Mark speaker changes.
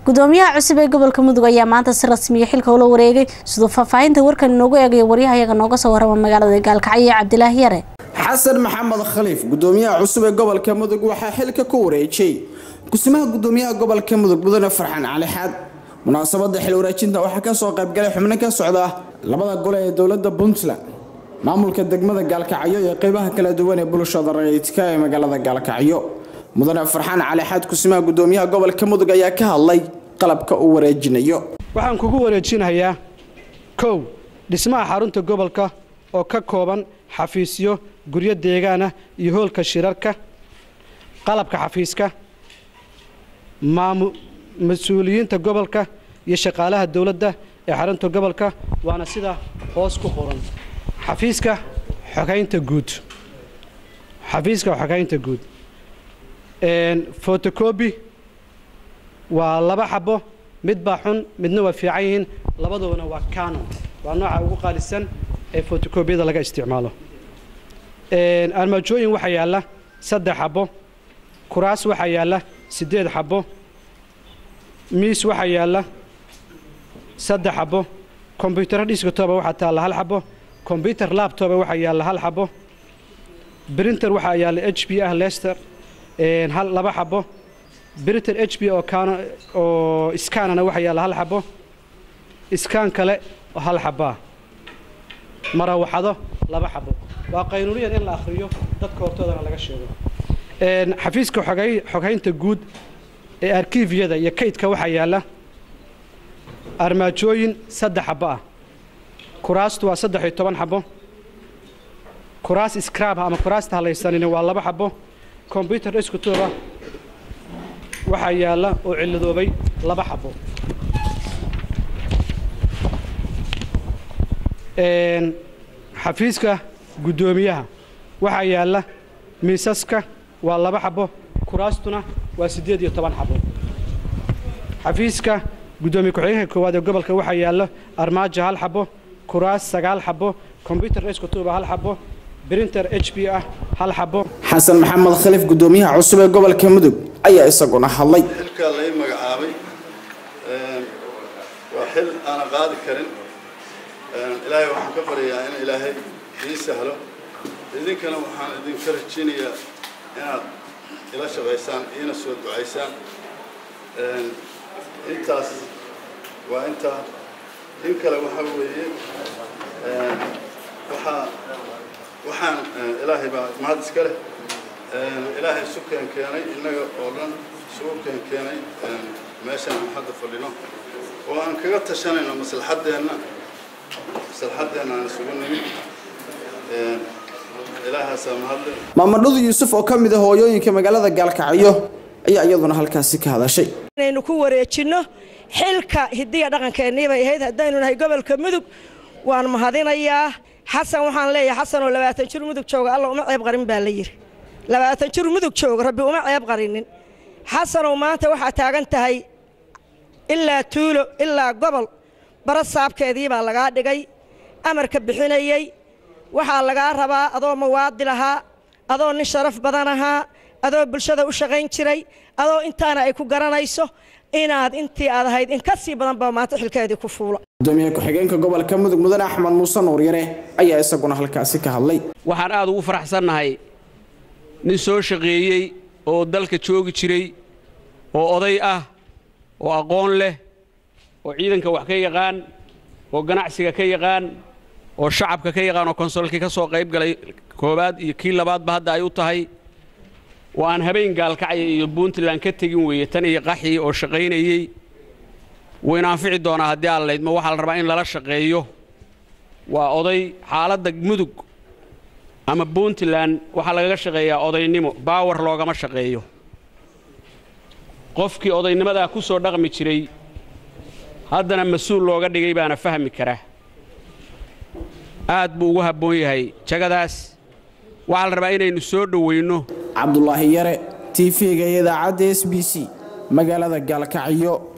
Speaker 1: gudoomiyaha cusub ee gobolka mudug ayaa maanta si rasmiya xilka ula wareegay siduu faahfaahinta warkan inoogu eegayo waryahayaga nooga soo warama magaalada gaalkacyo cabdilaahi yare
Speaker 2: xasan maxamed khaliif gudoomiyaha cusub ee gobolka mudug waxaa xilka ku wareejiyey kusimaha gudoomiyaha gobolka mudug mudane farxaan cali xaad munaasabada xil wareejinta waxaa kasoo qaybgalay xubno ka socda labada gole ee dowlada puntland maamulka degmada gaalkacyo iyo qeybaha kala duwan ee bulshada rayidka ee magaalada gaalkacyo mudane farxaan cali xaad kusimaha gudoomiyaha gobolka mudug ayaa ka hadlay qalabka uu wareejinayo
Speaker 3: waxaan kugu wareejinayaa kow dhismaha xarunta gobolka oo ka kooban xafiisyo guryo deegaanah iyo hoolka shirarka qalabka xafiiska mas-uuliyiinta gobolka iyo shaqaalaha dowladda ee xarunta gobolka waana sida hoos ku qoran xafiiska xogaynta guud xafiiska xogaynta guud fotocobi waa laba xabo mid baa xun midna waa fiican yihiin labadoona waa canon waa nooca ugu qaalisan ee fotocobiyada laga isticmaalo armaajooyin waxaa yaalla saddex xabo kuraas waxaa yaalla siddeed xabo miis waxaa yaalla saddex xabo kombyutaro dhiskatoba waxaa taalla hal xabo kombyutar labtoba waxaa yaalla hal xabo brinter waxaa yaalla h b ah lester hal laba xabo brinter h b oo kaan oo iskaanana waxaa yaalla hal xabo iskaan kale oo hal xabaa marawaxado laba xabo waa qaynuuniyan in la akhriyo dadka hortoodana laga sheego xafiiska xoghaynta guud ee arkiviyada iyo kaydka waxaa yaalla armaajooyin saddex xabo ah kuraastu waa saddex iyo toban xabo kuraas skraab ama kuraasta halaysanini waa laba xabo kombyutar iskutuba waxaa yaalla oo cilladoobay laba xabo xafiiska guddoomiyaha waxaa yaalla miisaska waa laba xabo kuraastuna waa siddeed iyo toban xabo xafiiska guddoomiye ku-xigeenka koowaad ee gobolka waxaa yaalla armaajo hal xabo kuraas sagaal xabo kombyutar iskutuba hal xabo brinter h b ah hal xabo
Speaker 2: xasan maxamed khaliif gudoomiyaha cusub ee gobolka mudug ayaa isaguna hadlay
Speaker 4: xilkaa lay magacaabay waa xil aanan qaadi karin ilaahay waxaan ka baryayaa in ilaahay ii sahlo idinkana waxaan idinka rajinayaa inaad ila shaqaysaan iina soo ducaysaan intaas waa intaa in kale waxaa weeye waxaa waxaan ilaahay baa mahad iska leh ilaahay isu keen keenay innaga oo dhan isugu keen keenay meeshaan aan hadda fadhino oo aan kaga tashanayno maslaxaddeenna maslaxaddeenna aan isugu nimid ilaahaasaa mahadle
Speaker 2: maamadhadu yuusuf oo ka mid ah hooyooyinka magaalada gaalkacyo ayaa iyaduna halkaasi ka hadashay
Speaker 5: inaynu ku wareejinno xilka hidiya dhaqankeennii bay ahayd haddaynu nahay gobolka mudug waan mahadinayaa xasan waxaan leeyahay xasanoo labaatan jir mudug jooga alla uma ceeb qarin baa la yidhi labaatan jir mudug jooga rabbi uma ceeb qarinin xasanow maanta waxaa taagan tahay ilaa tuulo ilaa gobol bara saabkeedii baa lagaa dhigay amarka bixinayey waxaa lagaa rabaa adoo mawaadi lahaa adoo nin sharaf badan ahaa adoo bulshada u shaqayn jiray adoo intaana ay ku garanayso inaad intii aad ahayd in ka sii badan baa maanta xilkeedii ku fuula
Speaker 2: gudoomiye ku-xigeenka gobolka mudug mudane axmed muuse nuuryare ayaa isaguna halkaasi ka hadlay
Speaker 6: waxaan aad ugu faraxsannahay nin soo shaqeeyey oo dalka joogi jiray oo oday ah oo aqoon leh oo ciidanka wax ka yaqaan oo ganacsiga ka yaqaan oo shacabka ka yaqaan oo konsolkii ka soo qayb galay koowaad iyo kii labaadba hadda ay u tahay oo aan habeen gaalkacya iyo puntland ka tegin weeye tan iyo qaxii oo shaqaynayey wayna anfici doonaa haddii aan laydmo waxaa la rabaa in lala shaqeeyo waa oday xaaladda mudug ama puntland waxaa lagaga shaqeeyaa odaynimo baawar loogama shaqeeyo qofkii odaynimadaa ku soo dhaqmi jiray haddana mas-uul looga dhigay baana fahmi karaa aad buu ugu habboon yahay jagadaas waxaa la rabaa inaynu soo dhowayno
Speaker 2: cabdulaahi yare t v-ga iyo idaacadda s b c magaalada gaalkacyo